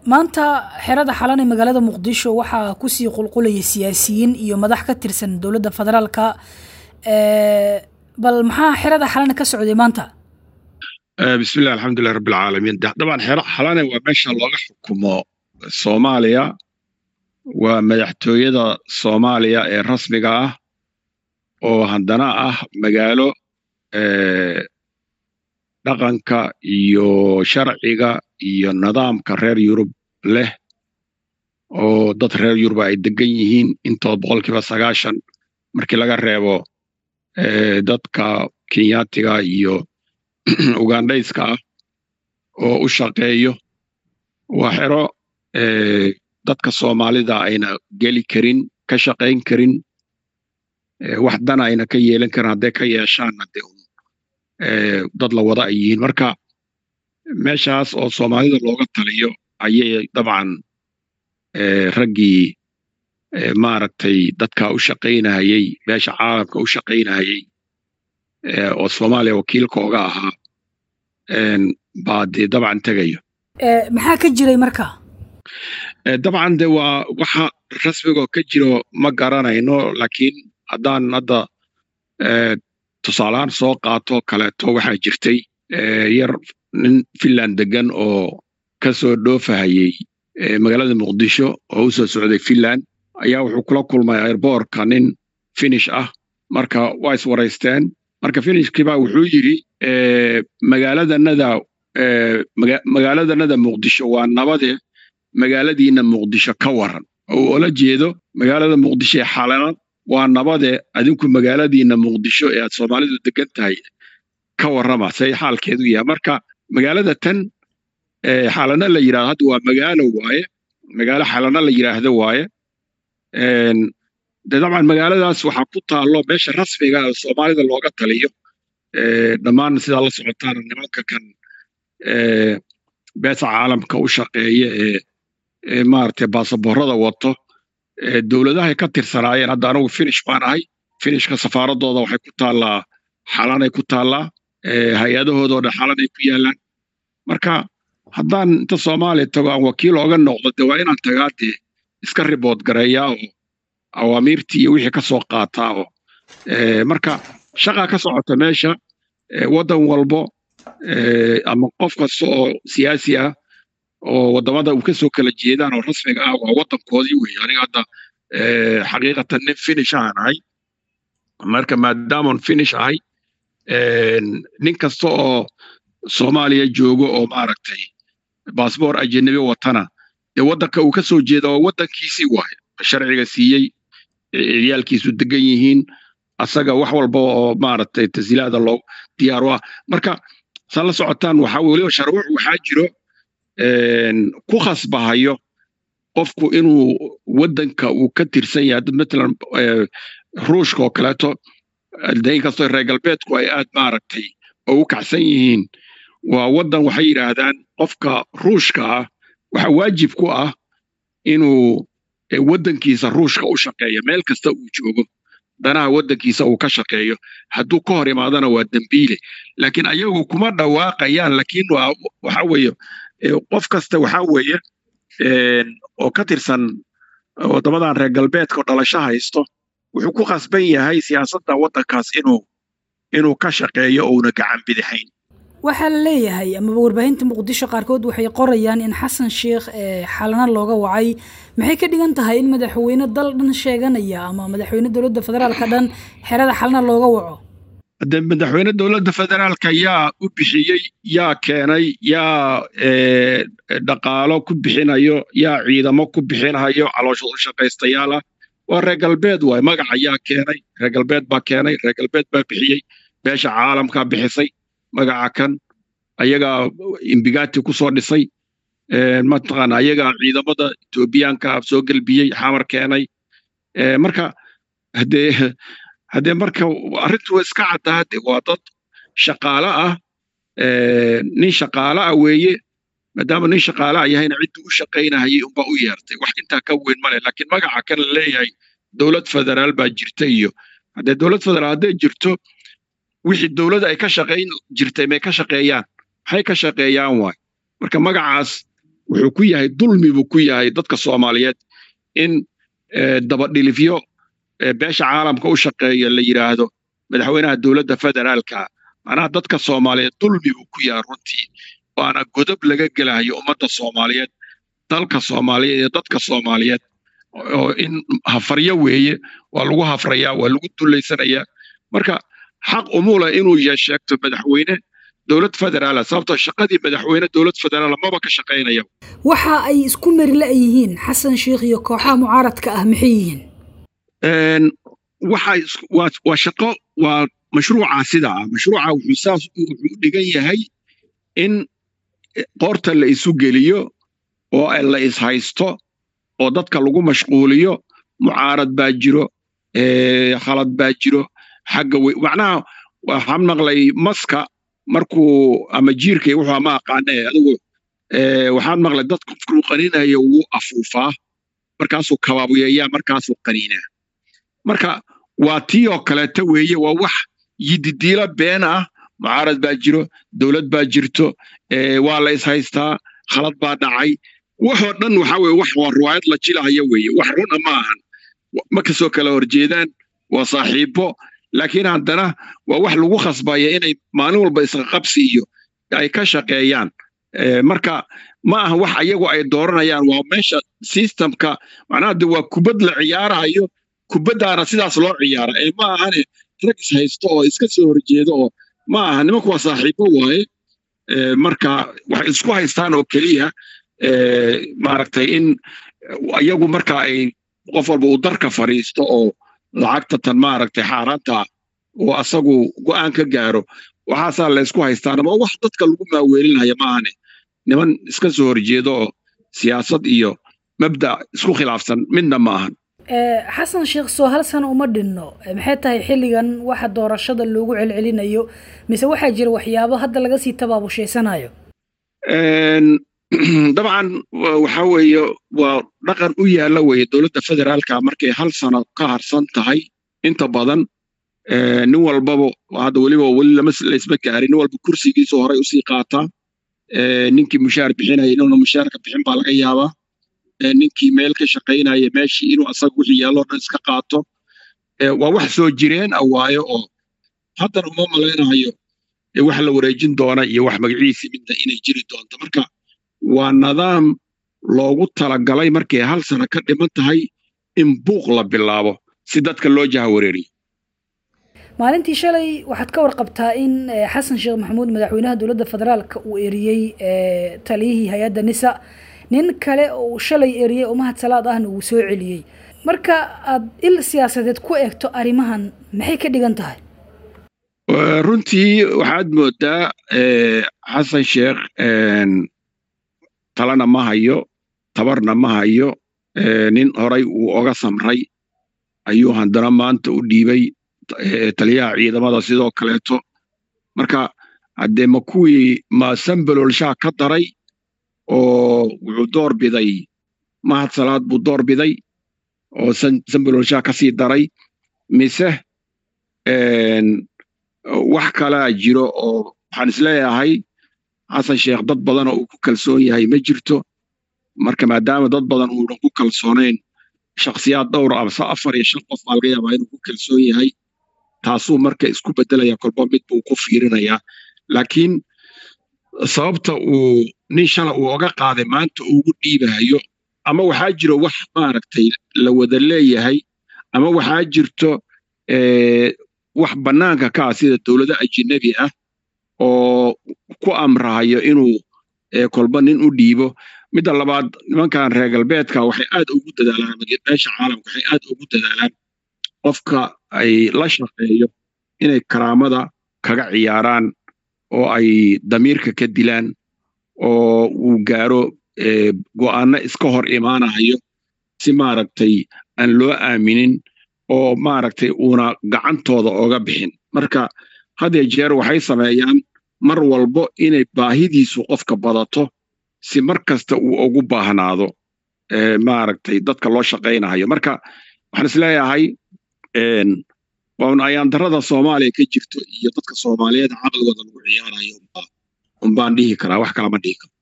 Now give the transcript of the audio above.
maanta xerada xalan ee magaalada muqdisho waxaa kusii qulqulaya siyaasiyiin iyo madax ka tirsan dowladda federaalka bal maxaa xerada xalane ka socday maanta bismillahi alxamdulilah rabbi alcaalamiin dabcan xero xalane waa meesha looga xukumo soomaaliya waa madaxtooyada soomaaliya ee rasmiga ah oo haddana ah magaalo dhaqanka iyo sharciga iyo nidaamka reer yurub leh oo dad reer yurub ay degan yihiin intood boqolkiiba sagaashan markii laga reebo dadka kenyaatiga iyo ugandhayska ah oo u shaqeeyo waa xero dadka soomaalida ayna geli karin ka shaqayn karin wax dana ayna ka yeelan karin hadday ka yeeshaanna de dad la wada ay yihiin marka meeshaas oo soomaalida looga taliyo ayay dabcan raggii maaragtay dadka u shaqaynahayey meesha caalamka u shaqaynahayey oo soomaaliya wakiilkooga ahaa baa dee dabcan tegayo maxaa ka jiray marka dabcan de waa waxa rasmigoo ka jiro ma garanayno laakiin haddaan hadda tusaalahaan soo qaato kaleeto waxaa jirtay yar nin finland degan oo ka soo dhoofahayey magaalada muqdisho oo u soo socday finland ayaa wuxuu kula kulmay airboortka nin finish ah marka waa iswaraysteen marka finishkiibaa wuxuu yidhi magaaladanada magaaladanada muqdisho waa nabade magaaladiina muqdisho ka waran oo ula jeedo magaalada muqdisho ee xalana waa nabade adinku magaaladiina muqdisho ee aad soomaalidu degan tahay ka warrama say xaalkeedu yahay marka magaalada tan xalana la yidhahdo hadda waa magaalo waaye magaalo xalana la yidhaahdo waaye de dabcan magaaladaas waxaa ku taallo meesha rasmiga ee soomaalida looga taliyo dhammaan sidaa la socotaana nimanka kan beesa caalamka u shaqeeya ee maaragtay baasaboorada wato dowladahay ka tirsanaayeen hadda anigu finish baan ahay finishka safaaradooda waxay ku taallaa xalanay ku taallaa hay-adahoodoo dhan xalanay ku yaallaan marka haddaan inta soomaaliya tago aan wakiil ooga noqdo de waa inaan tagaa dee iska ribood gareeyaa oo awaamiirtii iyo wixii ka soo qaataa oo marka shaqaa ka socota meesha waddan walbo ama qof kasta oo siyaasi ah oo waddamada uu ka soo kala jeedaan oo rasmiga ah waa waddankoodii weeye aniga hadda xaqiiqatan nin finish ahaan ahay marka maadaaman finish ahay nin kasta oo soomaaliya joogo oo maaragtay baasboor ajanabi watana dee waddanka uu ka soo jeeda waa waddankiisii waaye sharciga siiyey ciyaalkiisu degan yihiin asaga wax walba oo maaragtay tasiilaada loo diyaar u ah marka san la socotaan waxaa weliba sharwuc waxaa jiro ku khasbahayo qofku inuu waddanka uu ka tirsan yahay dad matalan ruushka oo kaleeto de inkastoo reer galbeedku ay aad maaragtay ugu kacsan yihiin waa waddan waxay yidhaahdaan qofka ruushka ah waxa waajib ku ah inuu waddankiisa ruushka u shaqeeyo meel kasta uu joogo danaha waddankiisa uu ka shaqeeyo hadduu ka hor imaadana waa dembiile laakiin ayagu kuma dhawaaqayaan laakiin waxa weeye qof kasta waxa weeye oo ka tirsan waddamadan reer galbeedka oo dhalasho haysto wuxuu ku khasban yahay siyaasadda waddankaas inuu inuu ka shaqeeyo ouna gacan bidixayn waxaa la leeyahay amaba warbaahinta muqdisho qaarkood waxay qorayaan in xasan sheikh xalana looga wacay maxay ka dhigan tahay in madaxweyne dal dhan sheeganaya ama madaxweyne dowladda federaalka dhan xerada xalana looga waco de madaxweyne dowladda federaalka yaa u bixiyey yaa keenay yaa dhaqaalo ku bixinayo yaa ciidamo ku bixinayo calooshad u shaqaystayaal ah waa reer galbeed waay magaca yaa keenay reer galbeed baa keenay reer galbeed baa bixiyey beesha caalamkaa bixisay magaca kan ayagaa imbigati ku soo dhisay mataqaana ayagaa ciidamada etoobiyaanka soo gelbiyey xamar keenay marka hadee haddee marka arrintu waa iska caddaa de waa dad shaqaale ah nin shaqaale ah weeye maadaama nin shaqaale ah yahayna ciddii u shaqaynahayay unbaa u yeertay wax intaa ka weyn male laakiin magaca kan la leeyahay dowlad federaal baa jirta iyo haddee dowlad federaal hadday jirto wixii dowladda ay ka shaqayn jirtay may ka shaqeeyaan maxay ka shaqeeyaan waay marka magacaas wuxuu ku yahay dulmi buu ku yahay dadka soomaaliyeed in dabadhilifyo beesha caalamka u shaqeeya la yidhaahdo madaxweynaha dowladda federaalka macnaha dadka soomaaliyeed dulmi buu ku yahay runtii waana godob laga gelayo ummadda soomaaliyeed dalka soomaaliyeed iyo dadka soomaaliyeed oo in hafaryo weeye waa lagu hafrayaa waa lagu dullaysanayaa marka xaq umula inuu sheegto madaxweyne dowlad federaala sababtoo shaqadii madaxweyne dowlad federaala maba ka shaqaynaya waxa ay isku merile yihiin xasan sheikh iyo kooxaha mucaaradka ah maxay yihiin waxa waa shaqo waa mashruuca sida ah mashruuca wuxuu saas wuxuu dhigan yahay in qoorta la isu geliyo oo la ishaysto oo dadka lagu mashquuliyo mucaarad baa jiro khalad baa jiro xagga wey macnaha waxaan maqlay maska markuu ama jiirkay wuxuu ama aqaane adigu waxaan maqlay dadku markuu qaninayo wuu afuufaa markaasuu kabaabuyeeyaa markaasuu qaniinaa marka waa tii oo kaleeta weeye waa wax yididiilo been ah mucaarad baa jiro dowlad baa jirto waa la ishaystaa khalad baa dhacay waxoo dhan waxa weye wax waa riwaayad la jilahaya weeye wax runa ma ahan ma kasoo kala horjeedaan waa saaxiibo laakiin haddana waa wax lagu khasbaya inay maalin walba isqaqabsi iyo ay ka shaqeeyaan marka ma aha wax ayagu ay dooranayaan waa meesha systemka macnaha de waa kubad la ciyaarayo kubaddaana sidaas loo ciyaara ee ma ahane rag is haysto oo iska soo horjeedo oo ma aha nimanku waa saaxiibo waaye marka waxay isku haystaan oo keliya maaragtay in iyagu marka ay qof walba uu darka fadhiisto oo lacagta tan maaragtay xaaraanta oo asagu go'aan ka gaaro waxaasaa la ysku haystaan ama wax dadka lagu maaweelinaya maahane niman iska soo horjeedo oo siyaasad iyo mabda isku khilaafsan midna ma ahan xasan sheekh soo hal sano uma dhinno maxay tahay xilligan waxa doorashada loogu celcelinayo mise waxaa jira waxyaabo hadda laga sii tabaabushayanayo dabcan waxa weeye waa dhaqan u yaalla weeye dowladda federaalka markay hal sano ka harsan tahay inta badan nin walbaba hadda weliba weli laysma gaarin nin walba kursigiisu horay usii qaataa ninkii mushaar bixinaya inuuna mushaarka bixin baa laga yaabaa ninkii meel ka shaqaynaya meeshii inuu asaga wixii yaalloo dhan iska qaato waa wax soo jireen ah waayo oo haddana uma malaynayo wax la wareejin doona iyo wax magaciisii midna inay jiri doonto marka waa nidaam loogu talagalay markay hal sano ka dhiman tahay in buuq la bilaabo si dadka loo jaha wareeriyo maalintii shalay waxaad ka warqabtaa in xasan sheekh maxamuud madaxweynaha dowladda federaalka uu eriyey taliyihii hay-adda nisa nin kale oo shalay eriyey oo mahad salaad ahna uu soo celiyey marka aad il siyaasadeed ku eegto arrimahan maxay ka dhigan tahay runtii waxaad moodaa xasan sheekh talana ma hayo tabarna ma hayo nin horay uu oga samray ayuu haddana maanta u dhiibay taliyaha ciidamada sidoo kaleeto marka haddee ma kuwii ma sambalolshaa ka daray oo wuxuu door biday mahad salaad buu door biday oo sambalolshaa ka sii daray mise wax kalaa jiro oo waxaan isleeyahay xasan sheekh dad badan oo uu ku kalsoon yahay ma jirto marka maadaama dad badan uunan ku kalsoonayn shakhsiyaad dhowr amse afar iyo shan qof baa laga yaabaa inuu ku kalsoon yahay taasuu marka isku beddelaya kolba mid buu ku fiirinayaa laakiin sababta uu nin shala uu oga qaaday maanta ugu dhiibayo ama waxaa jiro wax maaragtay la wada leeyahay ama waxaa jirto wax bannaanka ka ah sida dowlado ajinabi ah oo ku amrahayo inuu kolba nin u dhiibo midda labaad nimankan reer galbeedka waxay aad ugu dadaalaan meesha caalamka waxay aad ugu dadaalaan qofka ay la shaqeeyo inay karaamada kaga ciyaaraan oo ay damiirka ka dilaan oo uu gaaro go'aano iska hor imaanayo si maaragtay aan loo aaminin oo maaragtay uuna gacantooda oga bixin marka hadee jeer waxay sameeyaan mar walbo inay baahidiisu qofka badato si mar kasta uu ugu baahnaado maaragtay dadka loo shaqaynayo marka waxaan isleeyahay waa ayaandarada soomaaliya ka jirto iyo dadka soomaaliyeed caqligooda lagu ciyaarayo umbaan dhihi karaa wax kalama dhihi karo